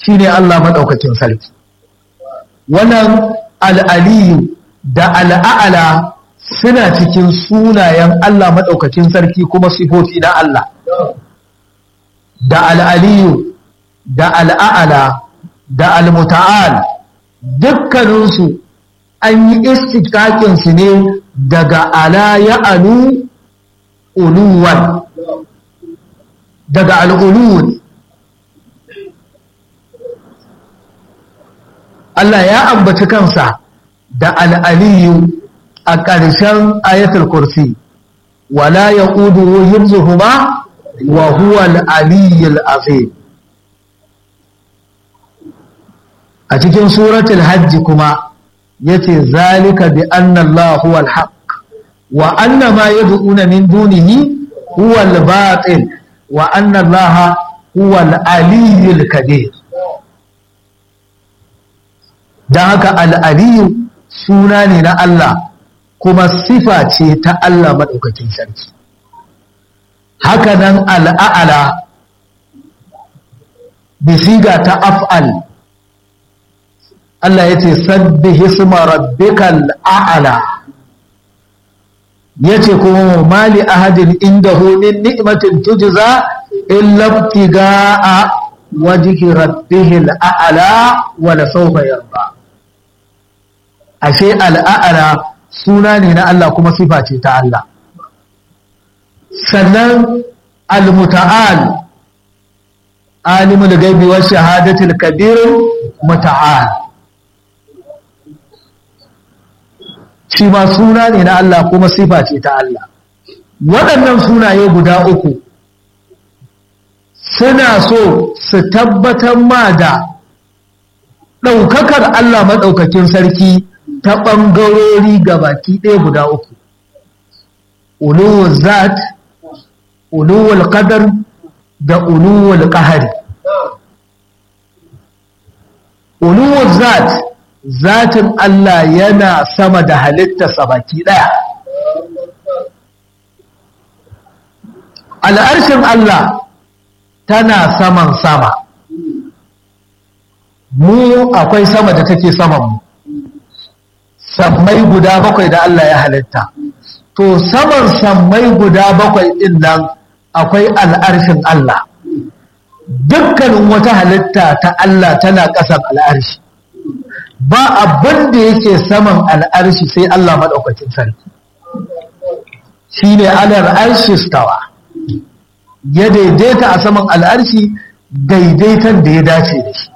shine Allah maɗaukakin sarki wannan al'aliyu da al'a'ala suna cikin sunayen Allah maɗaukakin sarki kuma sifofi na Allah da al'aliyu da al'a'ala da al-muta'al dukkaninsu an yi istikakinsu ne daga ala ya alu uluwan daga al'uluwun Allah ya ambaci kansa da al'aliyu a ƙarshen ayatul kursi wala ya ƙudu himzuhuma wa huwa al'aliyyul azim a cikin suratul hajji kuma yace zalika bi anna Allah huwa al-haq wa anna ma yad'una min dunihi huwa al-batil wa anna Allah huwa al-aliyyul kabir dan haka al-aliyyu suna ne na Allah kuma sifa ce ta Allah madaukakin sarki haka nan al-a'la bisiga ta af'al Allah ya ce sabbi hisma rabbikal a'la yace kuma mali ahadin indahu min ni'matin tujza illa ibtigaa wajhi rabbihil a'la wa la sawfa yarda ashe al'a'la suna ne na Allah kuma sifa ce ta Allah sannan al-muta'al alimul ghaibi wa shahadatil kabir muta'al shi ma suna ne na Allah kuma sifa ce ta Allah waɗannan sunaye guda uku suna so su tabbatar ma da ɗaukakar Allah maɗaukakin sarki ta ɓangarori baki ɗaya guda uku uluwul zat uluwul qadar da uluwul qahari uluwul zat zatin Allah yana sama da halittarsa baki ɗaya. Al'arshin Allah tana saman sama, mu akwai sama da take saman mu, sammai guda bakwai da Allah ya halitta. To, saman sammai guda bakwai ɗin nan akwai al'arshin Allah. Dukkanin wata halitta ta Allah tana ƙasan al'arshi. ba abin da yake saman al'arshi sai Allah maɗaukacin sarki shi ne alar arshi stawa ya daidaita a saman al'arshi daidaitan da ya dace da shi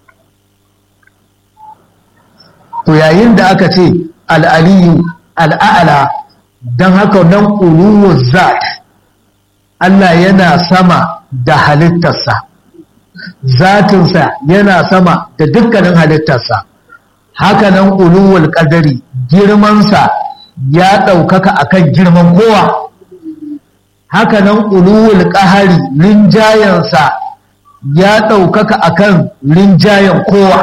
to yayin da aka ce al'aliyu al'a'ala don haka nan uluwar zat Allah yana sama da halittarsa zatinsa yana sama da dukkanin halittarsa hakanan uluwul qadari girmansa ya ɗaukaka akan girman kowa hakanan uluwul qahari rinjayansa ya ɗaukaka akan rinjayan kowa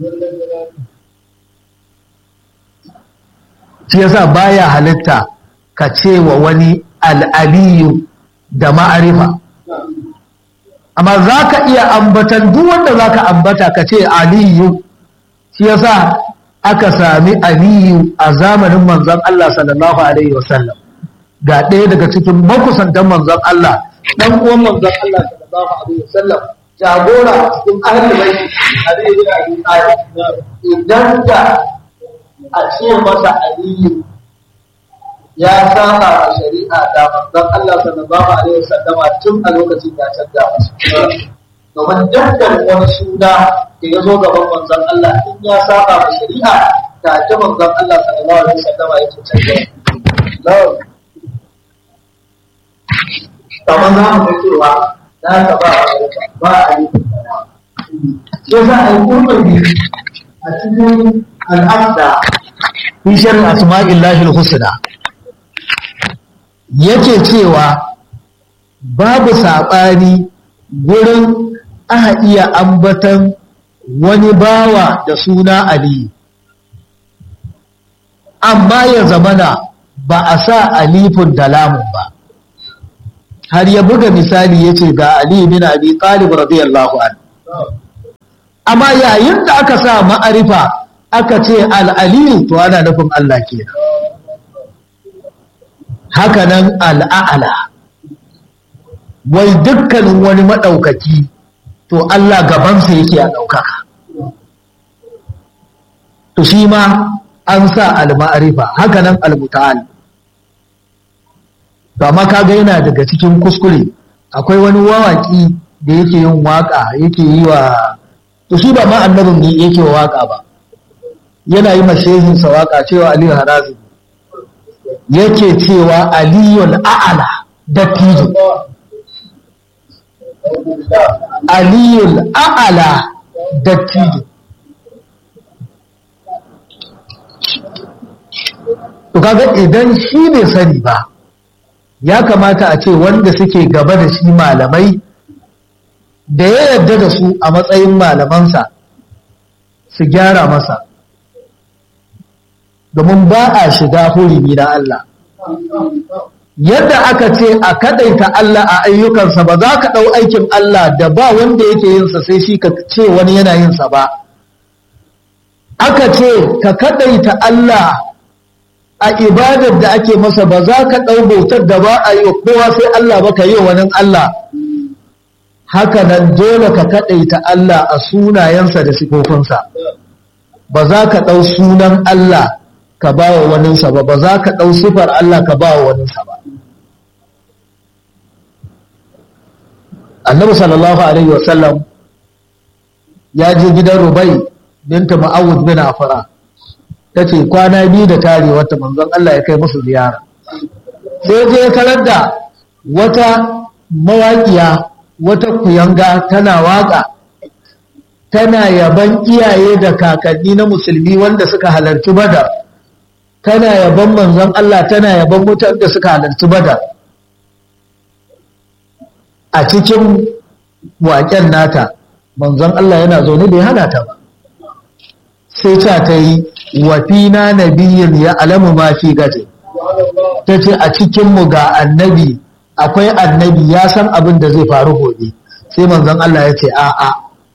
shi yasa baya halitta ka ce wa wani al'aliyu da ma'arifa amma za ka iya ambatan duk wanda za ka ambata ka ce aliyu shi yasa aka sami aliyu a zamanin manzon Allah sallallahu alaihi wasallam ga ɗaya daga cikin makusantan manzon Allah dan uwan manzon Allah sallallahu alaihi wasallam jagora cikin ahli baiti Ali ibn Abi Talib idan da a ce masa aliyu ya saba a shari'a da manzon Allah sallallahu alaihi wasallama tun a lokacin ya canza masa domin dukkan wani suna da ya zo gaban manzon Allah in ya saba ma shari'a ta ta manzon Allah sallallahu alaihi wasallama yake canza kamar za mu ga cewa na ka ba ba a yi sai za a yi kurbabi a cikin al'abda fi sharri asma'illahi al-husna yake cewa babu saɓani gurin aka iya ambatan wani bawa da suna Ali amma ya zamana ba a sa alifun da lamun ba har ya buga misali ya ce ga Ali bin Abi Talib radiyallahu anhu amma yayin da aka sa ma'arifa aka ce al'aliyu to ana nufin Allah kenan haka nan al'a'ala wai dukkanin wani maɗaukaki to Allah gabansa yake a ɗaukaka to shi ma an sa al-ma'arifa haka nan al-muta'al to amma kaga yana daga cikin kuskure akwai wani wawaki da yake yin waka yake yi wa to shi ba ma annabin ne yake wa waka ba yana yi mashehin sa waka cewa Aliyu Harazi yake cewa Aliyul A'la dattijo Aliyul A'la dattijo to kaga idan shi bai sani ba ya kamata a ce wanda suke gaba da shi malamai da ya yarda da su a matsayin malamansa su gyara masa domin ba a shiga hurumi na Allah yadda aka ce a kadaita Allah a ayyukansa ba za ka ɗau aikin Allah da ba wanda yake yinsa sai shi ka ce wani yana yinsa ba aka ce ka kadaita Allah a ibadar da ake masa ba za ka ɗau bautar da ba a yi wa kowa sai Allah ba ka yi wani Allah haka nan dole ka kaɗaita Allah a sunayensa da sifofinsa ba za ka ɗau sunan Allah ka ba wa waninsa ba ba za ka ɗau sifar Allah ka ba wa waninsa ba annabi sallallahu alaihi wasallam ya je gidan rubai binta ma'awud bin afara ta ce kwana biyu da tare wata manzon Allah ya kai musu ziyara sai je kalar da wata mawaƙiya wata kuyanga tana waƙa tana yaban iyaye da kakanni na musulmi wanda suka halarci badar tana yaban manzon Allah tana yaban mutan da suka halarci badar a cikin waƙen nata manzon Allah yana zaune bai hana ta ba sai ta ta yi wafina nabiyin ya alamu ma fi gaje ta ce a cikinmu ga annabi akwai annabi ya san abin da zai faru gobe sai manzon Allah ya ce a'a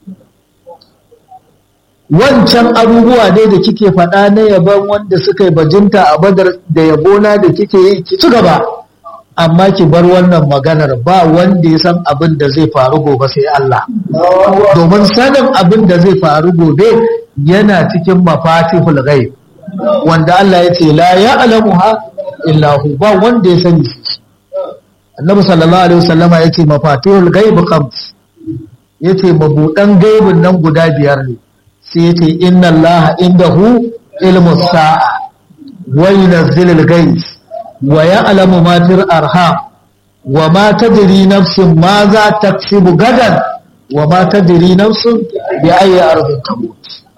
wancan abubuwa dai da kike faɗa na yaban wanda suka yi bajinta a badar da yabona da kike yi ki ci gaba amma ki bar wannan maganar ba wanda ya san abin da zai faru gobe sai Allah domin sanin abin da zai faru gobe yana cikin mafatihul ghaib wanda Allah ya ce la ya'lamuha illa hu ba wanda ya sani Annabi sallallahu alaihi wasallama yace mafatihul ghaib khams yace mabudan gaibin nan guda biyar ne sai yace inna Allah indahu ilmus sa'a wa yunazzilul ghaib wa ya'lamu ma fil arham wa ma tadri nafsun ma za taksibu gadan wa ma tadri nafsun bi ayyi ardin tamut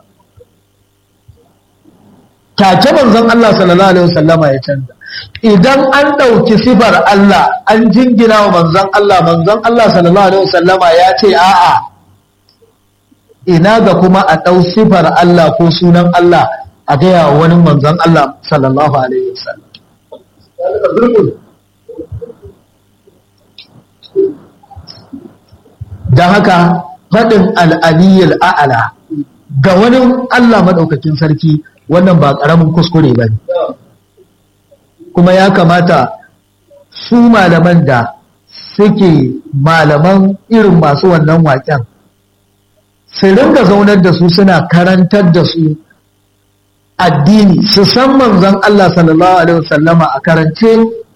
take manzon Allah sallallahu alaihi wasallama ya canza idan an ɗauki sifar Allah an jingina wa manzon Allah manzon Allah sallallahu alaihi wasallama ya ce a'a ina ga kuma a ɗau sifar Allah ko sunan Allah a gaya wa wani manzon Allah sallallahu alaihi wasallam don haka faɗin al'aliyyar a'ala ga wani Allah maɗaukakin sarki wannan ba ƙaramin kuskure ba ne kuma ya kamata su malaman da suke malaman irin masu wannan waƙen su ringa zaunar da su suna karantar da su addini su san manzon Allah sallallahu alaihi wasallama a karance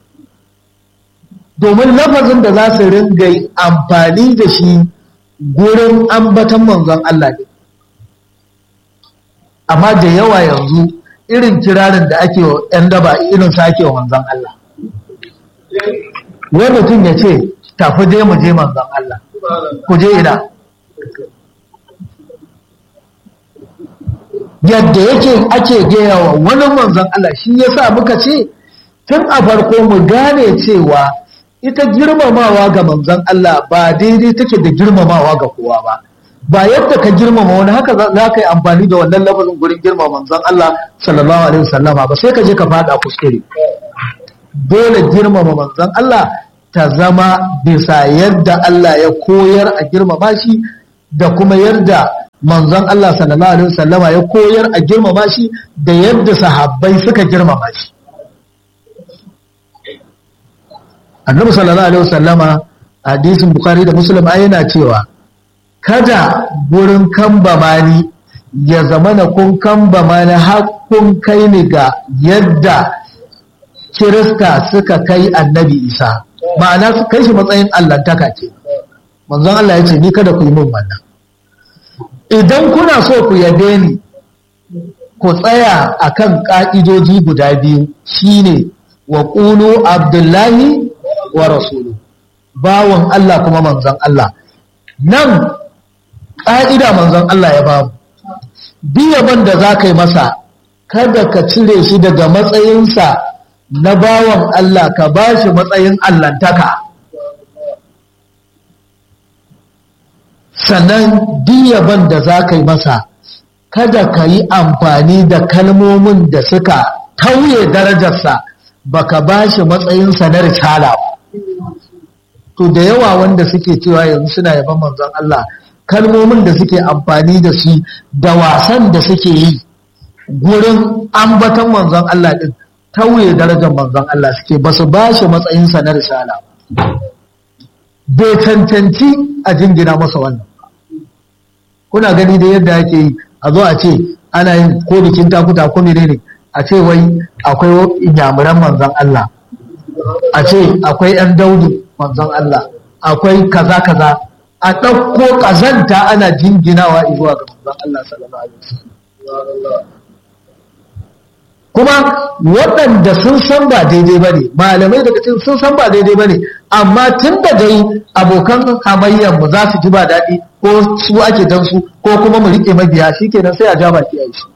domin lafazin da za su ringa amfani da shi gurin ambatan manzon Allah ne amma da yawa yanzu irin kirarin da ake wa 'yan daba irin sa ake wa manzon Allah wai mutum ya ce tafi je mu je manzon Allah ku je ina yadda yake ake gaya wa wani manzon Allah shi yasa muka ce tun a farko mu gane cewa ita girmamawa ga manzon Allah ba daidai take da girmamawa ga kowa ba ba yadda ka girmama wani haka za ka yi amfani da wannan lafazin gurin girmama manzon Allah sallallahu alaihi wasallama ba sai ka je ka fada kuskure dole girmama manzon Allah ta zama bisa yadda Allah ya koyar a girmama shi da kuma yadda manzon Allah sallallahu alaihi wasallama ya koyar a girmama shi da yadda sahabbai suka girmama shi annabi sallallahu alaihi wasallama hadisin bukhari da muslim ai yana cewa kada gurin kambama ni ya zama na kun kambama ni har kun kai ni ga yadda kirista suka kai annabi isa ma'ana su kai shi matsayin allantaka ce manzon Allah ya ce ni kada ku yi min wannan idan kuna so ku yabe ni ku tsaya akan ka'idoji guda biyu shine wa qulu abdullahi wa rasulu bawan Allah kuma manzon Allah nan ƙa'ida manzon Allah ya bamu biyaban da za ka yi masa kada ka cire shi daga matsayinsa na bawan Allah ka ba shi matsayin allantaka sannan biyaban da za ka yi masa kada ka yi amfani da kalmomin da suka tauye darajarsa baka ba shi matsayinsa na risala to da yawa wanda suke cewa yanzu suna yaban manzon Allah kalmomin da suke amfani da su da wasan da suke yi gurin ambaton manzon Allah din tauye darajar manzon Allah suke ba su ba shi matsayinsa na risala bai cancanci a jingina masa wannan kuna gani da yadda ake yi a zo a ce ana yin ko bikin takuta ko menene a ce wai akwai inyamuran manzon Allah a ce akwai 'yan daudu manzon Allah akwai kaza kaza a ɗauko ƙazanta ana jinginawa zuwa ga manzon Allah sallallahu alaihi wasallam kuma waɗanda sun san ba daidai ba ne malamai daga cikin sun san ba daidai ba ne amma tun da dai abokan hamayyar mu za su ji ba daɗi ko su ake dan su ko kuma mu riƙe mabiya shi kenan sai a ja baki a shi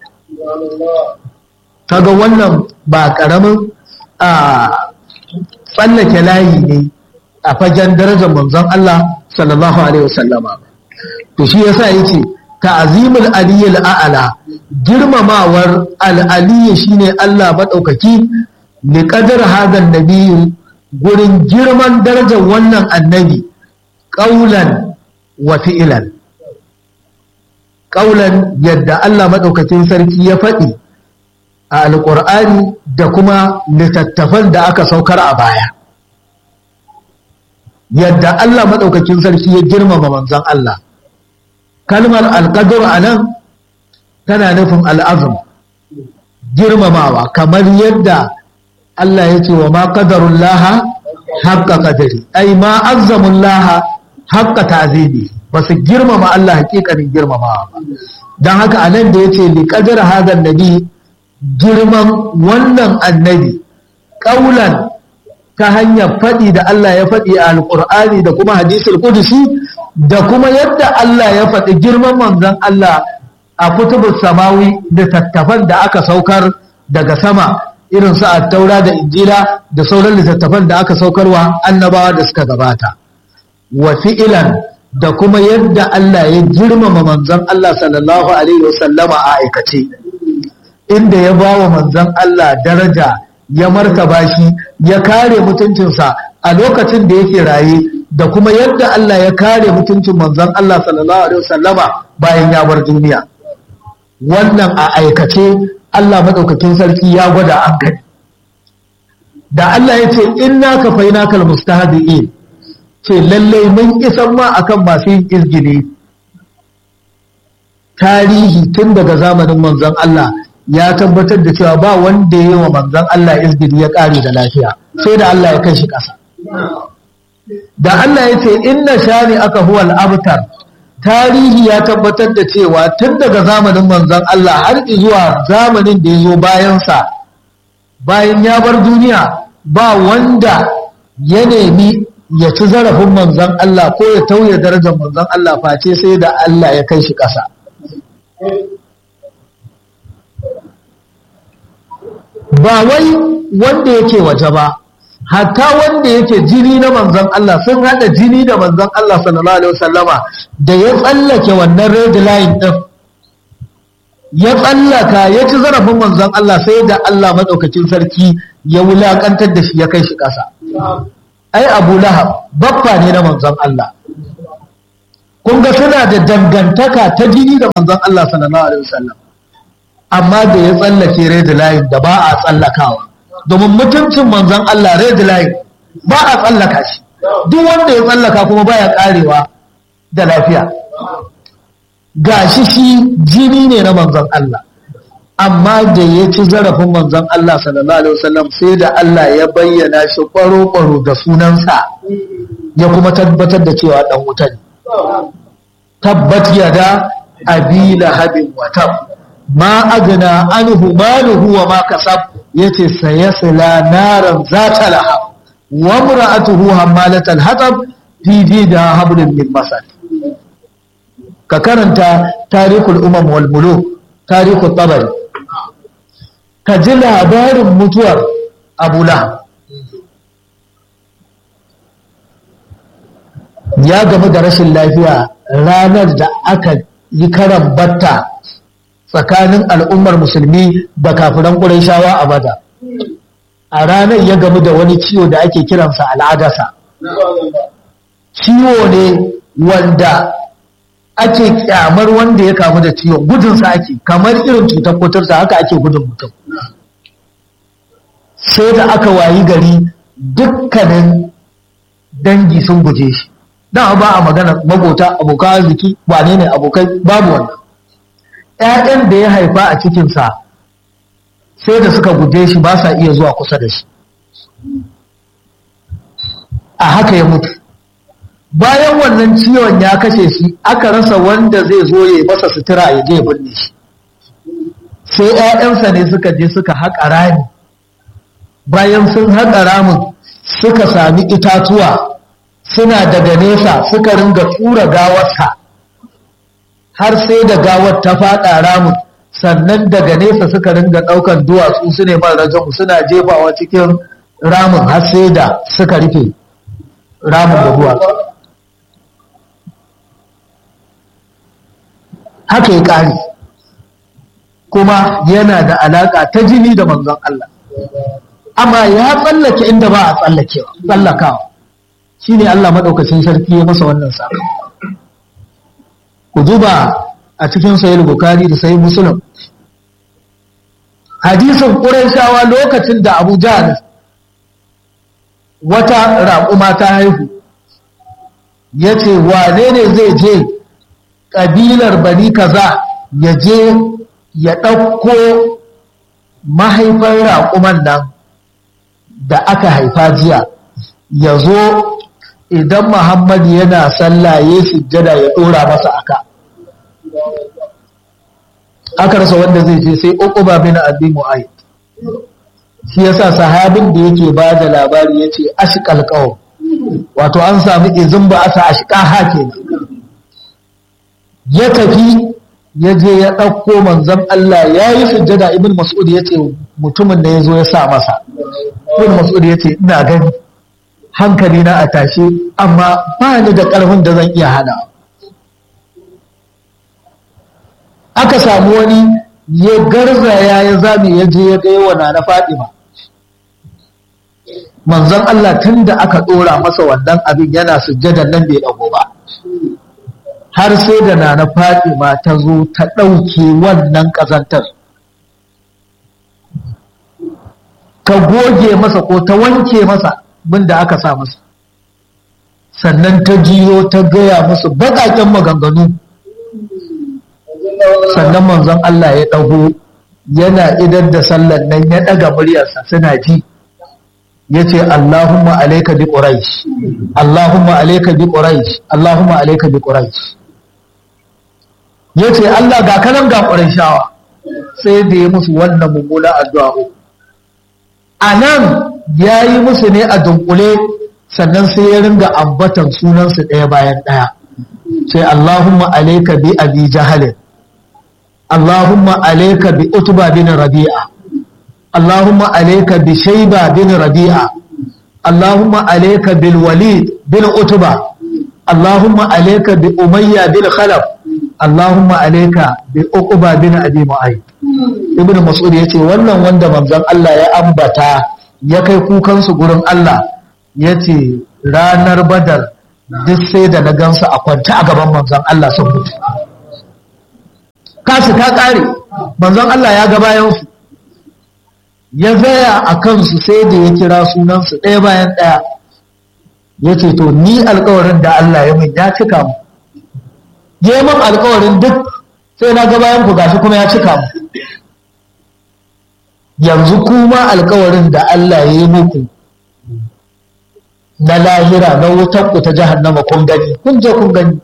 kaga wannan ba ƙaramin a tsallake layi ne a fagen darajar manzon Allah sallallahu alaihi wasallama to shi yasa yace ta'zimul aliyyil a'la girmamawar al-aliyyi shine Allah madaukaki li qadar hadan nabiyyu gurin girman darajar wannan annabi qaulan wa fi'lan qaulan yadda Allah madaukakin sarki ya faɗi a alqur'ani da kuma littattafan da aka saukar a baya yadda Allah maɗaukakin sarki ya girmama manzan Allah kalmar alƙadur a nan tana nufin al'azum girmamawa kamar yadda Allah ya ce wa ma ƙadarun laha haƙƙa ƙadari ai ma azzamun laha haƙƙa ta'azimi ba su girmama Allah haƙiƙanin girmamawa ba don haka a nan da ya ce liƙadar hadan nabi girman wannan annabi ƙaulan ta hanyar faɗi da Allah ya faɗi a alƙur'ani da kuma hadisul kudusi da kuma yadda Allah ya faɗi girman manzon Allah a kutubus samawi da tattafan da aka saukar daga sama irin su taura da injila da sauran littattafan da aka saukarwa annabawa da suka gabata wa fi'ilan da kuma yadda Allah ya girmama manzon Allah sallallahu alaihi wasallama a aikace inda ya ba wa manzon Allah daraja ya martaba shi ya kare mutuncinsa a lokacin da yake raye da kuma yadda Allah ya kare mutuncin manzon Allah sallallahu alaihi wasallama bayan ya bar duniya wannan a aikace Allah madaukakin sarki ya gwada an gani da Allah ya ce inna ka faina kal mustahdiin ce lalle mun isan ma akan masu yin izgili tarihi tun daga zamanin manzon Allah ya tabbatar da cewa ba wanda ya yi wa manzan Allah izgiri ya ƙare da lafiya sai da Allah ya kai shi ƙasa da Allah ya ce inna shani aka huwal abtar tarihi ya tabbatar da cewa tun daga zamanin manzan Allah har zuwa zamanin da ya zo bayansa bayan ya bar duniya ba wanda ya nemi ya ci zarafin manzan Allah ko ya tauye darajar manzan Allah face sai da Allah ya kai shi ƙasa ba wai wanda yake waje ba hatta wanda yake jini na manzon Allah sun hada jini da manzon Allah sallallahu alaihi wasallama da ya tsallake wannan red line din ya tsallaka ya ci zarafin manzon Allah sai da Allah madaukakin sarki ya wulakantar da shi ya kai shi ƙasa ai Abu Lahab baffa ne na manzon Allah kun ga suna da dangantaka ta jini da manzon Allah sallallahu alaihi wasallam amma da ya tsallake red line da ba a tsallakawa domin mutuncin manzon Allah red line ba a tsallaka shi duk wanda ya tsallaka kuma baya karewa da lafiya gashi shi jini ne na manzon Allah amma da ya ci zarafin manzon Allah sallallahu alaihi wasallam sai da Allah ya bayyana shi kwaro-kwaro da sunansa ya kuma tabbatar da cewa dan wuta ne tabbat yada abi lahabin wa tab ma agna anhu maluhu wa ma kasab yace sayasla naran zata lahab wa imra'atuhu hammalatal hatab fi jida hablum min masad ka karanta tarikul umam wal muluk tarikul tabari ka ji labarin mutuwar abu lahab ya gamu da rashin lafiya ranar da aka yi karan batta tsakanin al'ummar musulmi da kafiran ƙurayshawa a bada a ranar ya gamu da wani ciwo da ake kiransa al'adasa ciwo ne wanda ake kyamar wanda ya kamu da ciwon gudunsa ake kamar irin cutar kuturta haka ake gudun mutum sai da aka wayi gari dukkanin dangi sun guje shi dan ba a magana magota abokan arziki wane ne abokai babu wannan ƴaƴan da ya haifa a cikinsa sai da suka guje shi ba sa iya zuwa kusa da shi a haka ya mutu bayan wannan ciwon ya kashe shi aka rasa wanda zai zo ya masa sutura ya je binne shi sai ƴaƴansa ne suka je suka haƙa rami bayan sun haƙa ramin suka sami itatuwa suna daga nesa suka ringa tura gawarsa har sai da gawar ta faɗa ramin sannan daga nesa suka ringa ɗaukan duwatsu su ne rajamu suna jefawa cikin ramin har sai da suka rufe ramin da duwatsu haka ya ƙari kuma yana da alaƙa ta jini da manzon Allah amma ya tsallake inda ba a tsallakawa shi ne Allah maɗaukacin sarki ya masa wannan sa ku duba a cikin sayil bukari da sayi musulun hadisin ƙuraishawa lokacin da abu jahal wata raƙuma ta haihu ya ce wane ne zai je ƙabilar bani kaza ya je ya ɗauko mahaifar raƙuman nan da aka haifa jiya ya zo idan Muhammad yana sallah ya sujjada ya dora masa aka aka rasa wanda zai ce sai uquba bin abi mu'ayyid shi yasa sahabin da yake ba da labari yace ashqal qaw wato an samu izin ba asa ashqa ha kenan ya tafi ya je ya ɗauko manzon Allah ya yi sujjada ibn mas'ud ya ce mutumin da ya zo ya sa masa ibn mas'ud ya ce ina gani hankali na a tashe amma ba ni da ƙarfin da zan iya hana aka samu wani ya garzaya ya zame ya je ya gaya wa na Fadima manzon Allah tun da aka ɗora masa wannan abin yana sujjadan nan bai ɗago ba har sai da nana Fadima ta zo ta ɗauke wannan ƙazantar ta goge masa ko ta wanke masa bin da aka sa masa sannan ta jiyo ta gaya musu baƙaƙen maganganu sannan manzon Allah ya ɗago yana idar da sallan nan ya ɗaga muryarsa suna ji ya ce Allahumma alaika bi ƙuraish Allahumma alaika bi ƙuraish Allahumma alaika bi ƙuraish ya ce Allah ga kanan ga ƙuraishawa sai da ya musu wannan mummuna addu'a a nan ya yi musu ne a dunkule sannan sai ya ringa ambatan sunansu ɗaya bayan ɗaya sai Allahumma alaika bi abi jahalin Allahumma alaika bi utba bin rabi'a Allahumma alaika bi shayba bin rabi'a Allahumma alaika bil walid bin utba Allahumma alaika bi umayya bin khalaf Allahumma alaika bi uqba bin abi mu'ayyid ibnu mas'ud yace wannan wanda manzon Allah ya ambata ya kai kukan su gurin Allah yace ranar badar duk sai da na gansu a kwanta a gaban manzon Allah sun mutu kasu ta ƙare manzon Allah ya ga bayansu ya zaya a kansu sai da ya kira sunansu ɗaya bayan ɗaya ya ce to ni alkawarin da Allah ya min ya cika mu ya min alkawarin duk sai na ga bayan ku gashi kuma ya cika mu yanzu kuma alkawarin da Allah ya yi muku na lahira na wutan ku ta jahannama kun gani kun je kun gani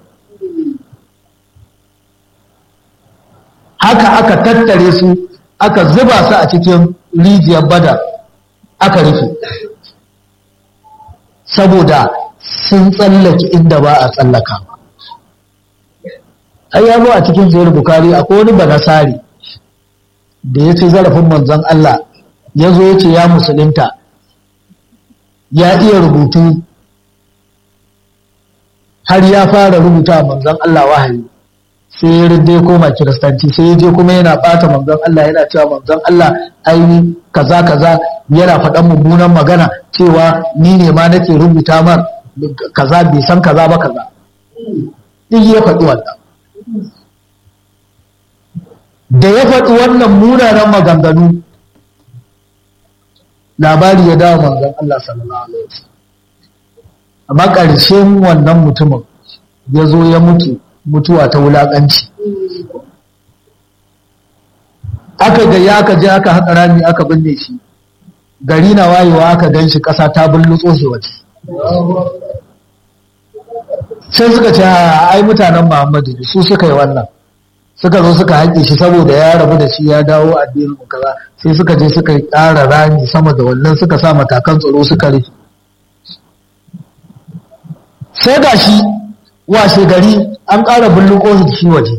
haka aka tattare su aka zuba su a cikin rijiyar badar aka rufe saboda sun tsallake inda ba a tsallaka ai ya zo a cikin zuwar bukari akwai wani banasari da ya ce zarafin manzon Allah ya zo ya ce ya musulunta ya iya rubutu har ya fara rubuta manzon Allah wahayi sai ya rinde koma kiristanci sai ya je kuma yana bata manzon Allah yana cewa manzon Allah aini kaza kaza yana faɗan mummunan magana cewa ni ne ma nake rubuta mar kaza bai san kaza ba kaza duk ya faɗi wannan da ya faɗi wannan munanan maganganu labari ya dawo manzon Allah sallallahu alaihi wasallam amma ƙarshen wannan mutumin ya zo ya mutu mutuwa ta wulaƙanci aka gaya aka je aka haƙa rami aka binne shi gari na wayewa aka gan shi ƙasa ta bullutso shi waje sai suka ce ai mutanen muhammadu su suka yi wannan suka zo suka haƙe shi saboda ya rabu da shi ya dawo addinin kaza sai suka je suka yi ƙara rami sama da wannan suka sa matakan tsaro suka rufe sai ga shi washe gari an ƙara bulluko shi waje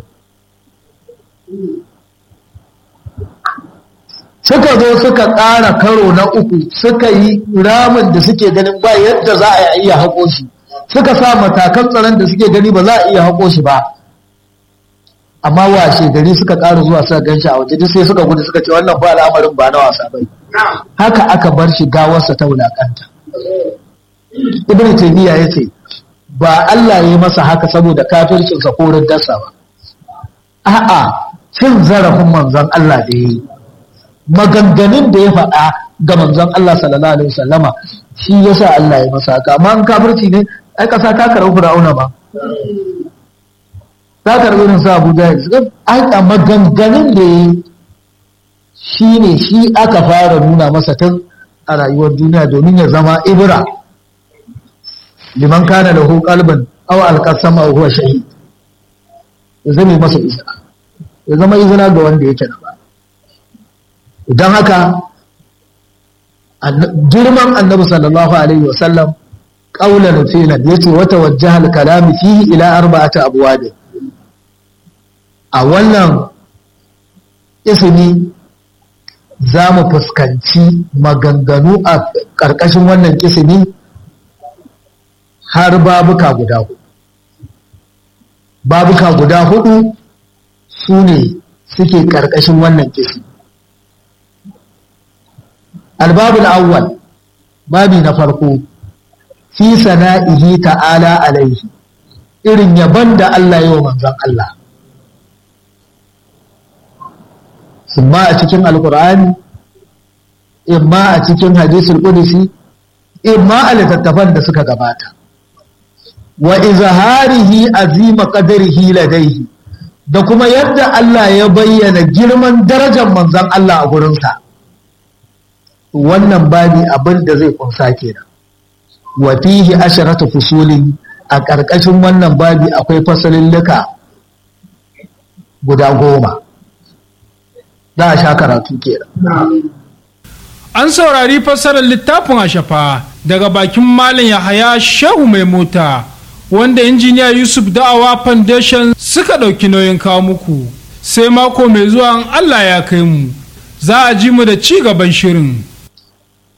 suka zo suka ƙara karo na uku suka yi ramin da suke ganin ba yadda za a iya haƙo shi suka sa matakan tsaron da suke gani ba za a iya haƙo shi ba amma washe gari suka ƙara zuwa suka gan shi a waje duk sai suka gudu suka ce wannan ba al'amarin ba na wasa bai haka aka bar shi gawarsa ta wulakanta ibn taymiya yace ba Allah ya yi masa haka saboda kafircinsa ko riddarsa ba a'a cin zarafin manzon Allah da yayi maganganun da ya faɗa ga manzon Allah sallallahu alaihi wasallama shi yasa Allah ya masa haka amma an kafirci ne ai kasa ta karɓi fir'auna ba ta karɓi irin sa Abu Jahil ai a maganganun da yayi shi ne shi aka fara nuna masa tun a rayuwar duniya domin ya zama ibra liman kana lahu qalban aw alqasama aw huwa shahid ya zama masa izina ya zama izina ga wanda yake da ba idan haka girman annabi sallallahu alaihi wa sallam qaulan filan yace wata wajjaha al-kalam fihi ila arba'ati abwab a wannan ismi za mu fuskanci maganganu a ƙarƙashin wannan kisimi har babuka guda hudu babuka guda hudu su ne suke ƙarƙashin wannan kisimi albabul awwal babi na farko fi sana'ihi ta'ala alaihi irin yaban da Allah yi wa manzon Allah imma a cikin alkur'ani imma a cikin hadisul qudsi imma a littattafan da suka gabata wa izharihi azima qadarihi ladaihi da kuma yadda Allah ya bayyana girman darajar manzon Allah a gurinsa wannan babi abin da zai kunsa kenan wa fihi asharatu fusulin a ƙarƙashin wannan babi akwai fasalin luka guda goma za a sha karatu kenan. An saurari fassarar littafin Ashafa daga bakin Malam Yahaya Shehu mai mota wanda injiniya Yusuf Da'awa Foundation suka ɗauki nauyin kawo muku. Sai mako mai zuwa Allah ya kai mu, za a ji mu da ci gaban shirin.